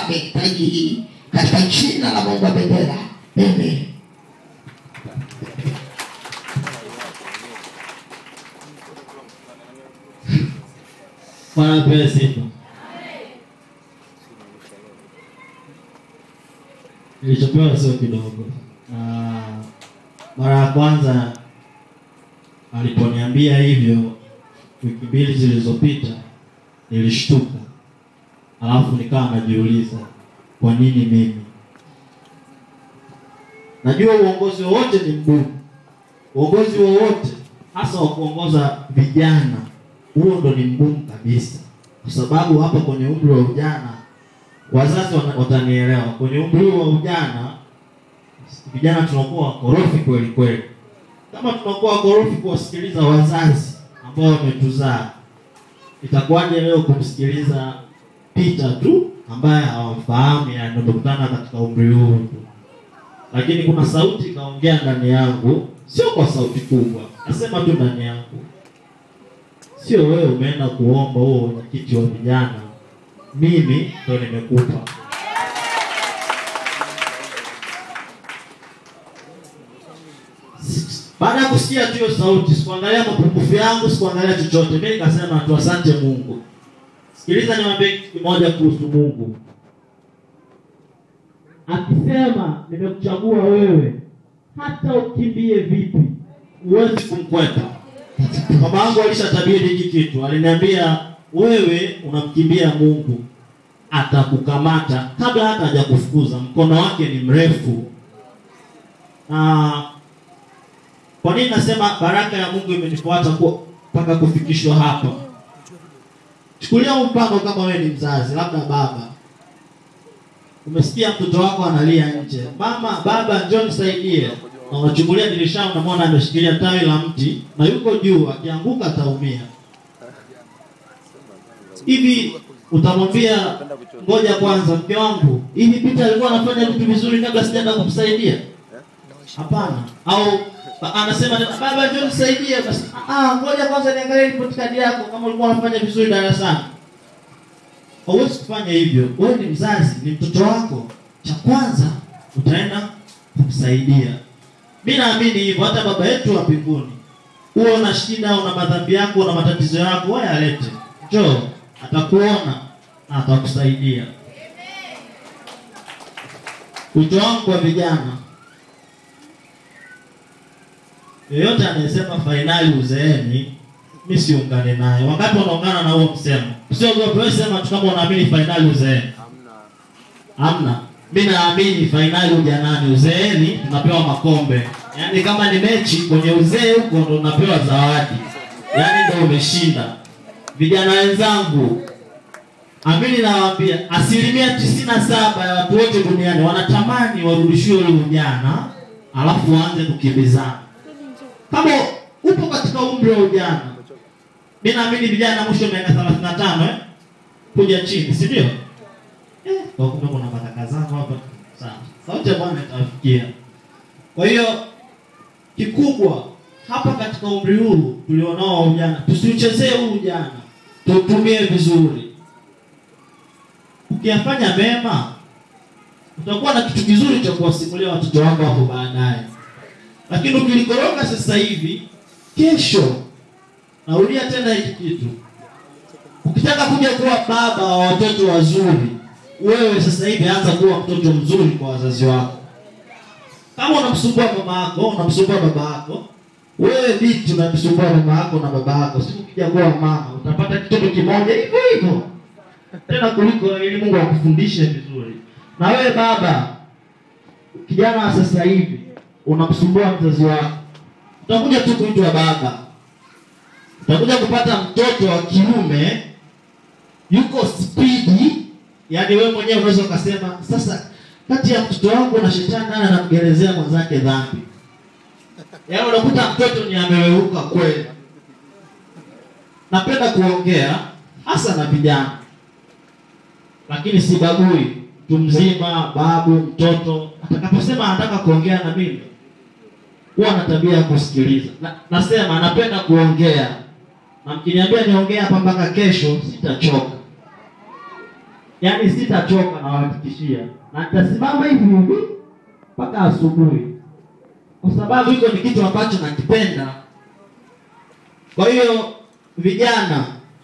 amehitaji hii katika jina la Mungu wa bendera. Amen. Bwana apewe sifa. Nilichopewa sio kidogo, na mara ya kwanza aliponiambia hivyo wiki mbili zilizopita nilishtuka, alafu nikawa najiuliza kwa nini mimi. Najua uongozi wowote ni mgumu, uongozi wowote hasa wa kuongoza vijana, huo ndo ni mgumu kabisa, kwa sababu hapa kwenye umri wa ujana, wazazi wana- watanielewa, kwenye umri wa ujana vijana tunakuwa wakorofi kweli kweli. Kama tunakuwa wakorofi kuwasikiliza wazazi ambao wametuzaa, itakuwaje leo kumsikiliza Peter tu ambaye hawamfahamu, yani tumekutana katika umri huu tu lakini kuna sauti ikaongea ndani yangu, sio kwa sauti kubwa, nasema tu ndani yangu, sio wewe umeenda kuomba huo wenyekiti wa vijana, mimi ndo nimekupa. Baada ya kusikia tu hiyo sauti, sikuangalia mapungufu yangu, sikuangalia chochote. Mimi nikasema tu asante Mungu. Sikiliza niwaambie kitu kimoja kuhusu Mungu akisema nimekuchagua wewe, hata ukimbie vipi huwezi kumkwepa. Mama yangu alishatabiri hiki kitu, aliniambia wewe unamkimbia Mungu, atakukamata kabla hata hajakufukuza. Mkono wake ni mrefu. Na kwa nini nasema baraka ya Mungu imenifuata ku- mpaka kufikishwa hapa? Chukulia huu mfano kama wewe ni mzazi, labda baba umesikia mtoto wako analia nje, mama baba, njoo nisaidie, na unachungulia dirishani, unamwona ameshikilia tawi la mti na yuko juu, akianguka ataumia. Hivi utamwambia ngoja kwanza, mke wangu, hivi Peter alikuwa anafanya vitu vizuri kabla sijaenda kumsaidia? Hapana. Au ba- anasema baba, njoo nisaidie, basi ah, ngoja kwanza niangalie report card yako kama ulikuwa unafanya vizuri darasani. Hauwezi kufanya hivyo. Wewe ni mzazi, ni mtoto wako. Cha kwanza utaenda kumsaidia. Mi naamini hivyo, hata baba yetu wa mbinguni, huwa una shida, una madhambi yako, una matatizo yako, wewe alete, njoo, atakuona na atakusaidia. Wito wangu kwa vijana, yeyote anayesema fainali uzeeni, mi siungane naye. Wangapi wanaungana na huo msemo? Usiogope, wewe sema tu kama unaamini fainali uzeeni. Hamna. Mi naamini fainali ujanani, uzeeni tunapewa makombe. Yaani kama ni mechi kwenye uzee huko ndo unapewa zawadi, yaani ndo umeshinda. Vijana wenzangu, amini nawaambia, asilimia tisini na saba ya watu wote duniani wanatamani warudishiwe ule ujana, alafu waanze kukimbizana. Kama upo katika umri wa ujana, mi naamini vijana mwisho wa miaka thelathini na tano eh, kuja chini, si ndio? Eh, kwa kumbe kuna matakazano hapa. Sawa. Sauti ya Bwana itawafikia. Kwa hiyo kikubwa hapa katika umri huu tulionao wa ujana, tusiuchezee huu ujana, tuutumie vizuri. Ukiyafanya mema, utakuwa na kitu kizuri cha kuwasimulia watoto wako hapo baadaye. Lakini ukilikoroga sasa hivi, kesho, narudia tena hiki kitu, ukitaka kuja kuwa baba wa watoto wazuri, wewe sasa hivi anza kuwa mtoto mzuri kwa wazazi wako. Kama unamsumbua mama yako, unamsumbua baba yako, wewe binti unamsumbua mama yako na baba yako, siku ukija kuwa mama utapata kitoto kimoja hivyo hivyo tena kuliko ili Mungu akufundishe vizuri. Na wewe baba, kijana wa sasa hivi unamsumbua mzazi wako, utakuja tu kuitwa baba, utakuja kupata mtoto wa kiume yuko spidi, yani wewe mwenyewe unaweza ukasema sasa, kati ya mtoto wangu na shetani nani anamgerezea mwenzake dhambi? Yaani unakuta mtoto ni ameweuka kweli. Napenda kuongea hasa na vijana, lakini sibagui mtu mzima, babu, mtoto. Atakaposema anataka kuongea na mimi, huwa na tabia ya kusikiliza. Na, nasema napenda kuongea, na mkiniambia niongee hapa mpaka kesho, sitachoka. yaani sitachoka nawahakikishia na nitasimama hivi hivi mpaka asubuhi kwa sababu hiko ni kitu ambacho nakipenda kwa hiyo vijana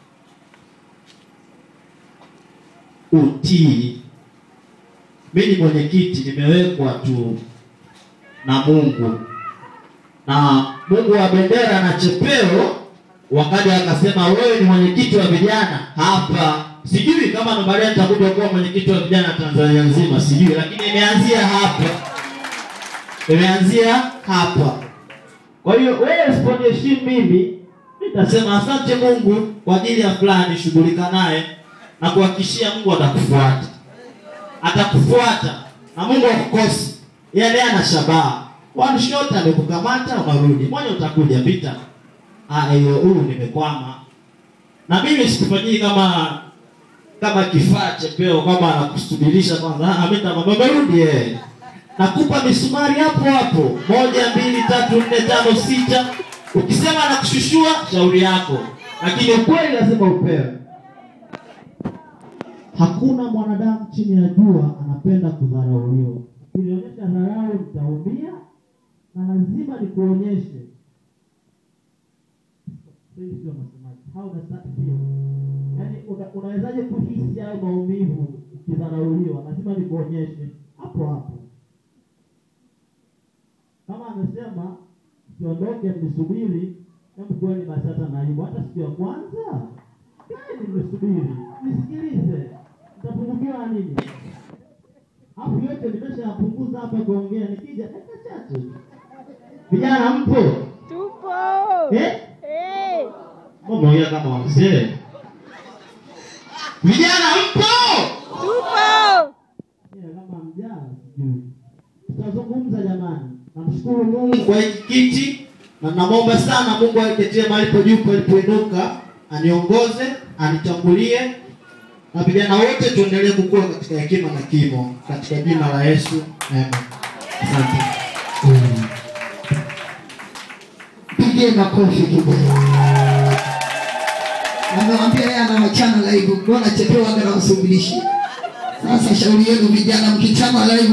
utii mi ni mwenyekiti nimewekwa tu na mungu na mungu wa bendera na chepeo wakaja akasema wewe ni mwenyekiti wa vijana hapa sijui kama ndo baadaye nitakuja kuwa mwenyekiti wa vijana tanzania nzima sijui lakini imeanzia hapa imeanzia hapa kwa hiyo wewe usiponiheshimu mimi nitasema asante mungu kwa ajili ya fulani shughulika naye na kuhakikishia mungu atakufuata atakufuata na mungu akukosi yale ana shabaha one shot amekukamata unarudi mmoja utakuja pita Ah, hiyo huyu nimekwama na mimi sikufanyii kama kama kifaa chepeo kwamba anakusubirisha kwanza Ah, mimi nitamwambia umerudi eh nakupa misumari hapo hapo moja mbili tatu nne tano sita ukisema nakushushua shauri yako lakini ukweli lazima upewe hakuna mwanadamu chini ya jua anapenda kudharauliwa ukinionyesha dharau nitaumia na lazima nikuonyeshe Sisi sio masemaji. How does that feel? Yaani una- unawezaje kuhisi hayo maumivu ukidharauliwa lazima nikuonyeshe hapo hapo kama amesema siondoke mnisubiri hebu kweli basi hata naibu hata siku ya kwanza kaeni mnisubiri nisikilize nitapungukiwa nini hapo yote nimeshayapunguza hapa kuongea nikija dakika chache vijana mpo Tupo. eh? Eh. mmeongea kama wazee vijana mpo Tupo. Yeah, kama mjaa sijui tutazungumza jamani namshukuru mungu kwa hiki kiti na namwomba sana mungu aiketie malipo juu palipoinuka aniongoze anitangulie na vijana wote tuendelee kukua katika hekima na kimo katika jina la yesu amen asante Pigie makofi kidogo. Amewambia yeye anawachana live, mbona chepewa anga na msubilishi. Sasa shauri yenu vijana, mkichana live